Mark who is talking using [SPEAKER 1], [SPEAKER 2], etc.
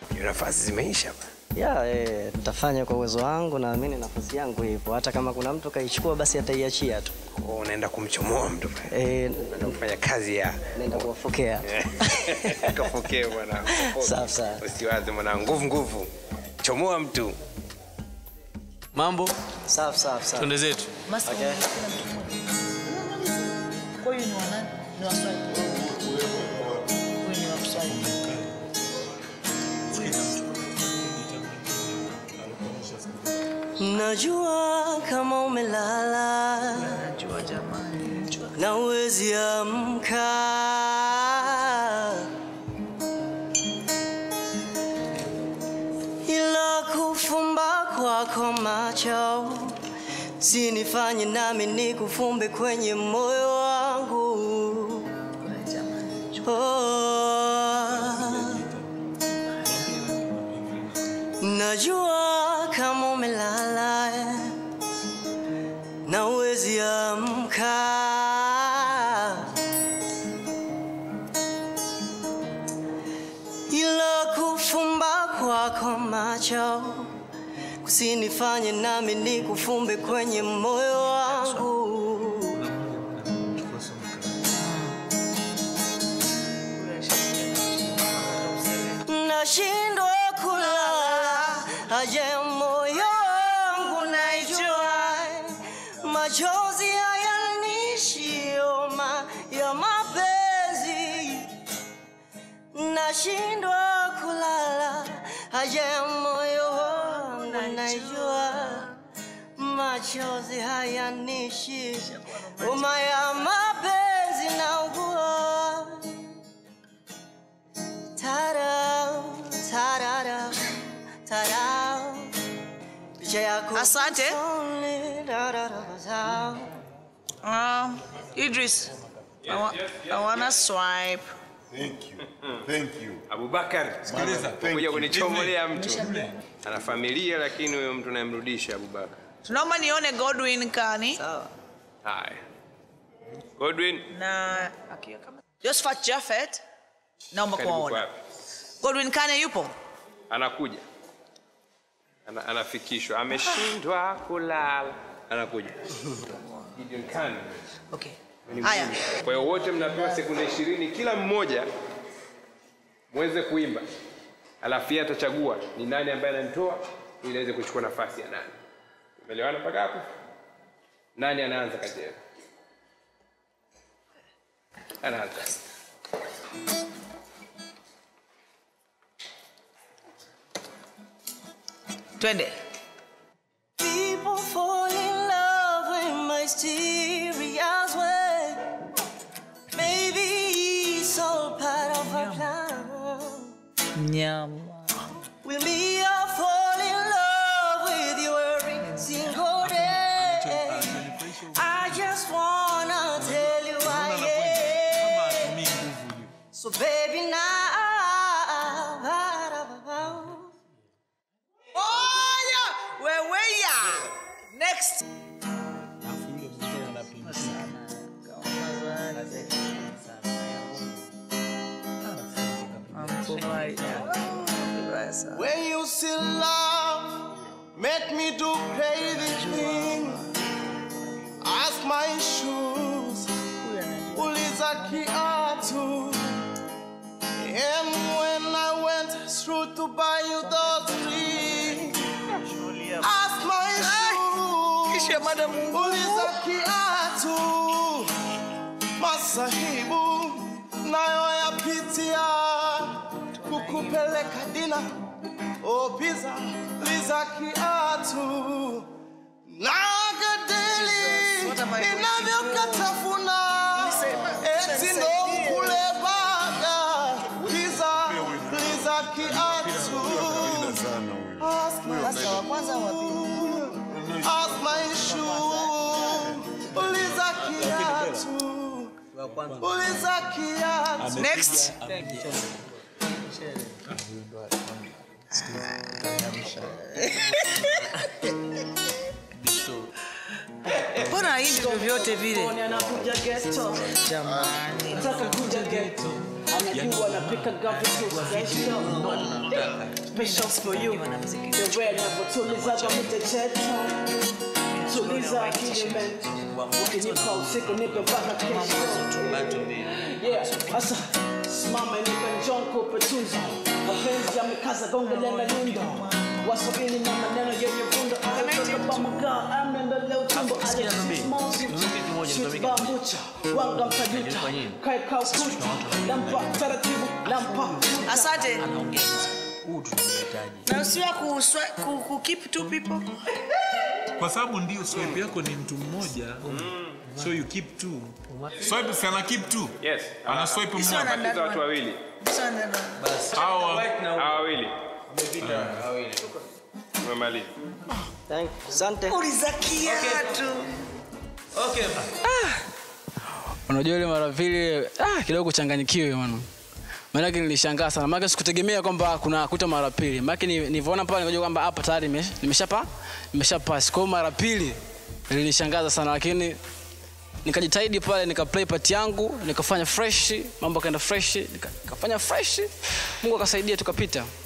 [SPEAKER 1] Hiyo nafasi zimeisha bana.
[SPEAKER 2] ya eh, nitafanya kwa uwezo wangu, naamini nafasi yangu ipo. Hata kama kuna mtu kaichukua, basi ataiachia tu.
[SPEAKER 1] Kwa unaenda kumchomoa mtu pale.
[SPEAKER 2] Eh,
[SPEAKER 1] Unaenda kufanya kazi ya
[SPEAKER 2] naenda kuwafokea.
[SPEAKER 1] kafokee mwanangu.
[SPEAKER 2] Safi sana.
[SPEAKER 1] Usiwaze mwanangu, nguvu nguvu. Chomoa mtu.
[SPEAKER 3] Mambo,
[SPEAKER 2] Safi safi safi.
[SPEAKER 3] twende zetu.
[SPEAKER 4] Master,
[SPEAKER 2] Okay.
[SPEAKER 4] kwa hiyo ni wa nani? Ni wa Swahili. Huyu ni wa Kiswahili.
[SPEAKER 2] Najua kama umelala
[SPEAKER 4] Najua jamani. Najua.
[SPEAKER 2] na uwezi amka, ila kufumba kwako macho sinifanye nami nikufumbe kwenye moyo wangu.
[SPEAKER 4] Jamani.
[SPEAKER 2] Oh, najua kama umelala na uwezi amka, ila kufumba kwako macho kusinifanye nami nikufumbe kwenye moyo wangu. nashindwa kulala, aje moyo wangu naijua, machozi hayanishio ya mapenzi, nashindwa kulala, aje moyo wangu naijua, machozi hayanishi homa ya mapenzi naugua Tarau, tararau, tarau. Picha yako
[SPEAKER 4] Asante.
[SPEAKER 2] usoni, tararau.
[SPEAKER 4] Um, Idris, I, wa I wanna swipe.
[SPEAKER 5] Thank you. Thank you.
[SPEAKER 1] Abubakar,
[SPEAKER 5] Sikiliza.
[SPEAKER 1] kuja kunichomolea mtu. Ana familia lakini huyo mtu namrudisha Abubakar.
[SPEAKER 4] Tunaomba nione Godwin Kani
[SPEAKER 2] Sawa.
[SPEAKER 1] Haya. Godwin,
[SPEAKER 4] na Josephat Japhet. Naomba
[SPEAKER 1] karibu
[SPEAKER 4] kuwaona.
[SPEAKER 1] kwapi?
[SPEAKER 4] Godwin Kani yupo?
[SPEAKER 1] Anakuja. Ana, anafikishwa. Ameshindwa kulala. Anakuja. Gideon Khan.
[SPEAKER 4] Okay.
[SPEAKER 1] Ni
[SPEAKER 4] Haya.
[SPEAKER 1] mzuri. Kwa hiyo wote mnapewa sekunde ishirini kila mmoja muweze kuimba, alafu yeye atachagua ni nani ambaye ananitoa ili aweze kuchukua nafasi ya nani. Umeelewana mpaka hapo? Nani anaanza kati yenu? Anaanza.
[SPEAKER 4] Twende.
[SPEAKER 2] People fall in love in mysterious way. Maybe it's all part of a plan.
[SPEAKER 4] Nyama.
[SPEAKER 2] Will me all fall in love with you every single day. I just wanna tell you I am. So baby now.
[SPEAKER 4] Oh, yeah. Wewe ya. Next.
[SPEAKER 6] When you see love, make me do crazy thing. Ask my shoes, uliza kiatu. And when I went through to buy you those rings, ask my shoes, uliza kiatu. Masahibu nayo yapitia kukupeleka dina opiza liza kiatu nagadeli inavyokatafuna eti ndo mkule baga liza liza kiatu Ask my shoe, ask my shoe, uliza kiatu, uliza kiatu.
[SPEAKER 4] Next. Mbona hivi vyovyote vile?
[SPEAKER 2] Anakuja geto,
[SPEAKER 4] Jamani.
[SPEAKER 2] nataka kuja geto,
[SPEAKER 7] anajua napika gavi tu special special for you the way navyotulizaga mitecheto tuliza akili men ukinipa usiku nipe mpaka kesho yeah sasa simama nipe njonko petunzo mapenzi yamekaza gonge lenga nyundo waswahili na maneno yenye vundo ayotokabamaga amnendelea utumbo alebambucha wanga mtajuta kaeka ukuta nampa taratibu nampa
[SPEAKER 4] asante na usiwa kuswa- ku, ku keep two people
[SPEAKER 8] kwa sababu ndio swipe yako ni mtu mmoja so you keep two swipe si ana keep two
[SPEAKER 1] yes
[SPEAKER 8] ana swipe
[SPEAKER 4] Isiwe
[SPEAKER 8] mmoja
[SPEAKER 4] na-
[SPEAKER 1] Batiza watu wawili
[SPEAKER 4] Sasa neno.
[SPEAKER 8] hawa
[SPEAKER 1] hawa wawili umemaliza
[SPEAKER 7] asante
[SPEAKER 4] uliza kiatu
[SPEAKER 3] unajua ile mara pili ah, kidogo kuchanganyikiwe mano maanake nilishangaa sana maanake sikutegemea kwamba kuna kuta mara pili maanake ni- nilivyoona pale nikajua kwamba hapa tayari nime- nimeshapa nimeshapasi kwao mara pili ilinishangaza sana lakini nikajitahidi pale nikaplay part yangu nikafanya fresh mambo akaenda fresh nika- nikafanya fresh mungu akasaidia tukapita